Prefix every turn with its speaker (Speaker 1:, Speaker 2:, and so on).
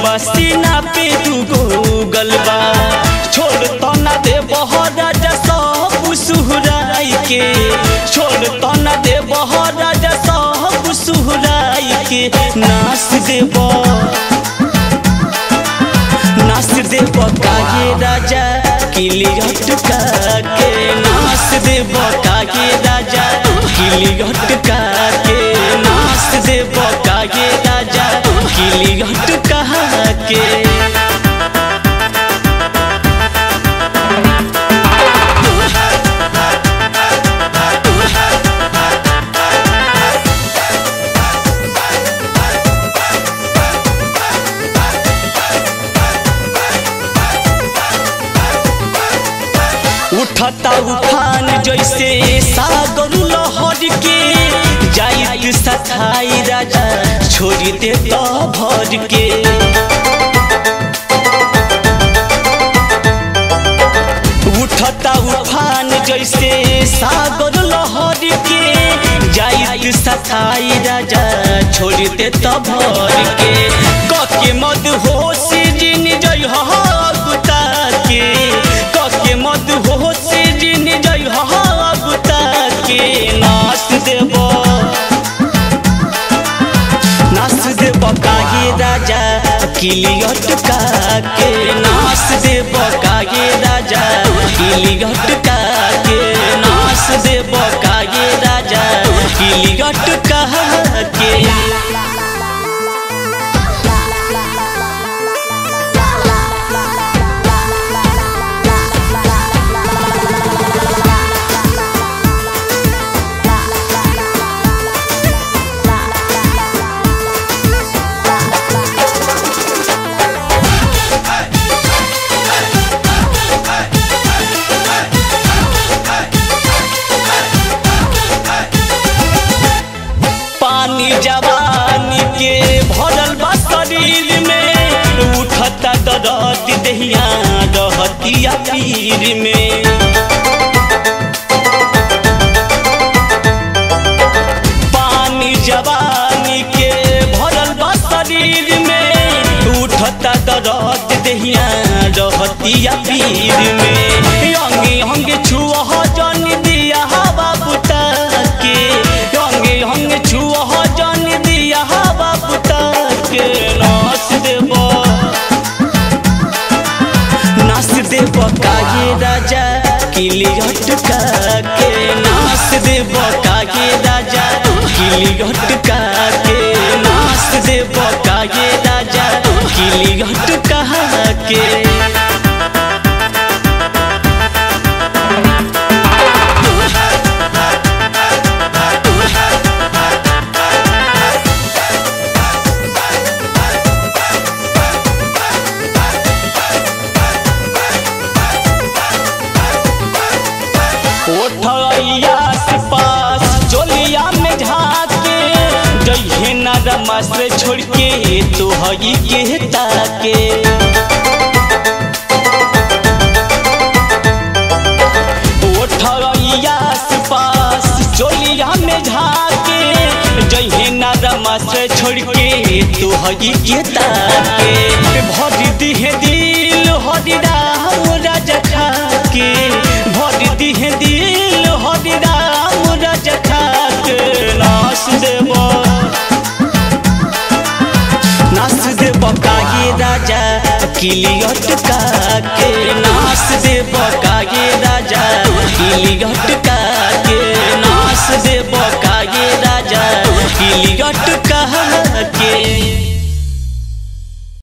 Speaker 1: बसीना पे दुगो गलबा छोड़ तो न दे राजा सब सुहराई के छोड़ तो न दे राजा सब सुहराई के नास देब नास देब कागे राजा किलियट का के नास देब कागे राजा किलियट का के नास देब कागे राजा किलियट का के उठता उफान जैसे सागर लहर के जाइत सखाई राजा छोड़ दे तो भर के उठता उफान जैसे सागर लहर के जाइत सखाई राजा छोड़ दे तो भर के कके मद होश जिन जय गुता के कके मद होश जिन जय गुता के नाश देब नाश देब कागे राजा किलियट का के नाश देब कागे राजा किलियट का के नाश देब कागे राजा किलियट का के पानी जवानी के भरल बा शरीर में उठता दर्द दहिया रहतिया पीर में पानी जवानी के भरल बा शरीर में उठता दर्द दहिया रहतिया पीर में अंगे अंगे छुआ जन दिया हवा बुता के अंगे अंगे छुआ जन दिया हवा बुता के नाश देब नाश देब कागे राजा किलियट का के नाश देब कागे राजा किलियट का के नाश देब कागे राजा किलियट का के ओठैया से पास जोलिया में झाके जइहे ना रमा से छोड़ के तो हई के ताके ओठैया से पास जोलिया में झाके जइहे ना रमा से छोड़ के तो हई के ताके भर दिहे दिल हरि राम राजा खाके भर दिहे दिल हरि राम राजा खाके नाश देब नाश देब कागे राजा किलियट का के नाश देब कागे राजा किलियट